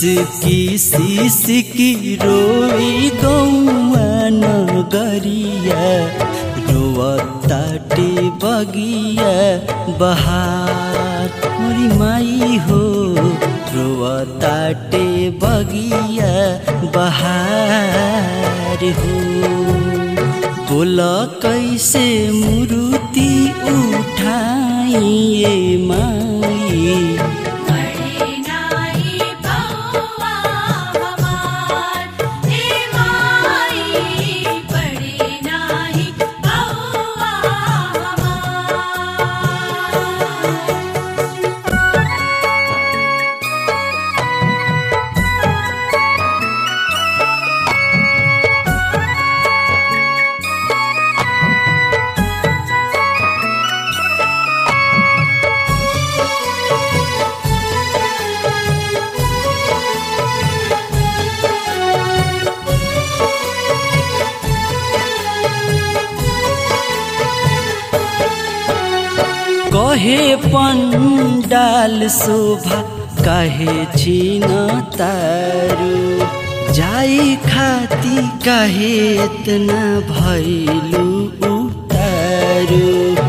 सिसकी सिसकी रोई गौआ नगरिया रोवताटे बगिया बहार मोरी माई हो रोवताटे बगिया बहार हो बोल कैसे मुरुति उठाइए माई पड़े नाही बउआ हमार हे माई पड़े नाही बउआ हमार कहे पंडाल शोभा कहे छिन तारू जाई खाती कहे इतना भैलू उतारू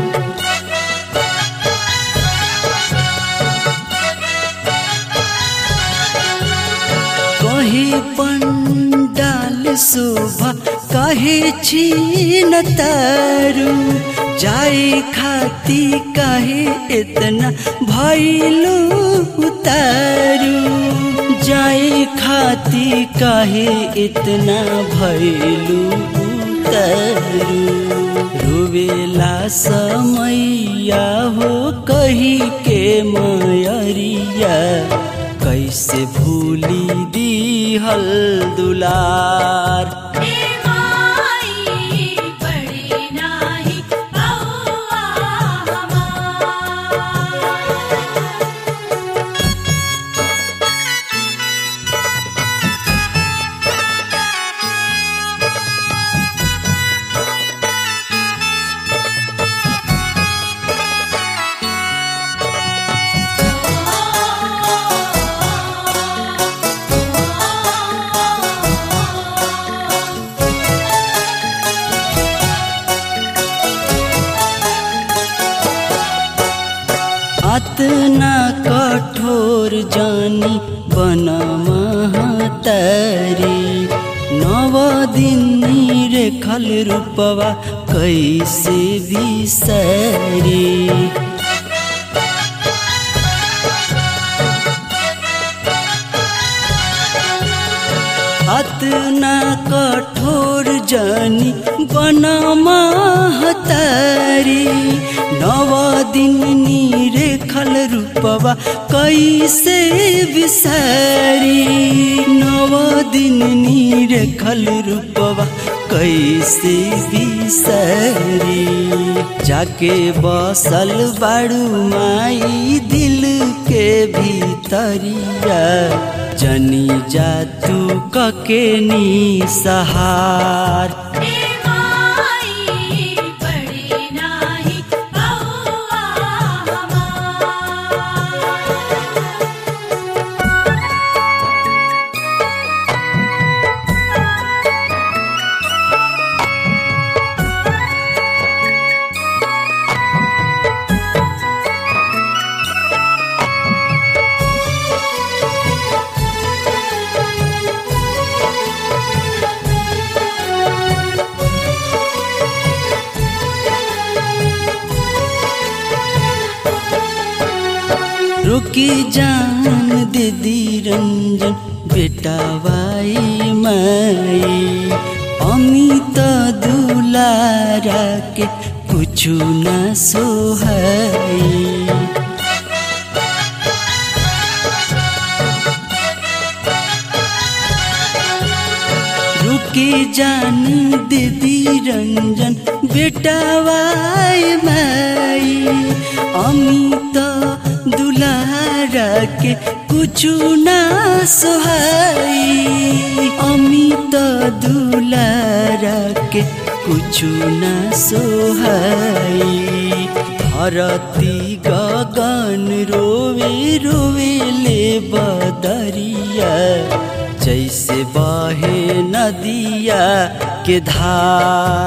कहे पंडाल शोभा कहे छिन तारू जाए खाती कहे इतना भैलू उतारू जाए खाती कहे इतना भैलू उतारू रोवेला समैया हो कही के मयरिया कैसे भूली दीहल दुलार हे माई पड़े नाही बउआ हमार अतना कठोर जानी बन महतारी नव दिन रेखल रूपवा कैसे बिसरी अतना कठोर जानी बन महतारी नव दिन निरेखल रूपवा कैसे बिसारी नव दिन निरेखल रूपवा कैसे बिसारी जाके बसल बाड़ू माई दिल के भीतरिया जनी जा तू कके नी सहार हे माई पड़े नाही बउआ हमार रुकी जान दीदी रंजन बेटा वाई माई अमित दुलारा के कुछु न सोहाई रुकी जान दीदी रंजन बेटा वाई माई अमित दुलारा के कुछु ना सोहाई अमित दुलारा के कुछु ना सोहाई धरती गगन गगन रोवे रोवे ले बदरिया जैसे बहे नदिया के धार